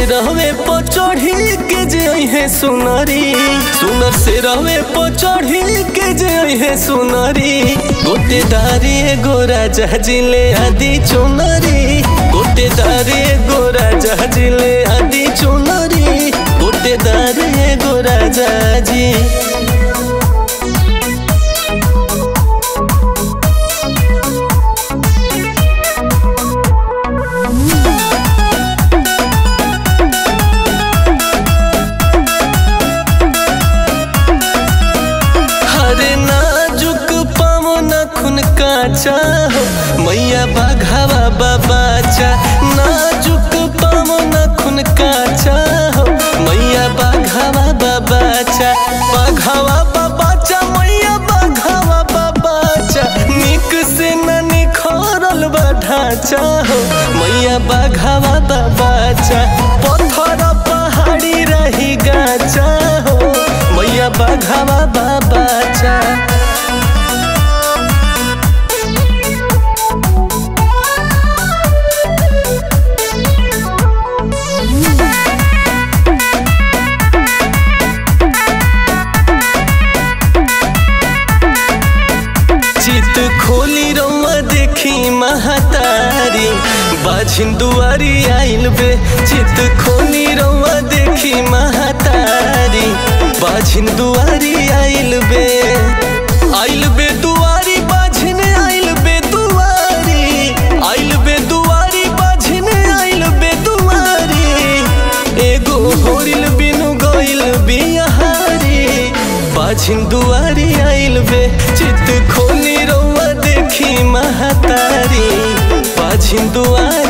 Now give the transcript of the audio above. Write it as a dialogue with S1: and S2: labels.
S1: रहवे पर चढ़ी के जे है सुनरी सुनर से रहवे पर चढ़ी के जे है सुनरी गोटेदारी गोरा जहाजिले आदि चुनरी गोटेदारी गोरा जहाजिले आदि चुनरी गोटेदारी गोरा जहाजी हरे नाजुक पामो नखुन काचा हो मैया बाघावा बाबाचा नाजुक पामो नखुन काचा हो मैया बाघावा बाबाचा बाघावा बाबाचा मैया बाघावा बाबाचा निक से न निखरल बा ढांचा हो मैया बाघावा बाबाचा पत्थर पहाड़ी रही गाचा हो मैया बाघावा बाबाचा चित खोली रौआ देखी महतारी बाझिन दुआरी आइल बे चित खोली रौआ देखी महतारी बाझिन दुआरी आइल बे आइल बे दुआरी बाझिन आइल बे दुआरी आइल बे दुआरी बाझिन आइल बे दुआरी एगो होरिल बिनु गइल बिहारी बाझिन दुआरी आइल बे चित खोली रौआ देखी महतारी बाझिन दुआरी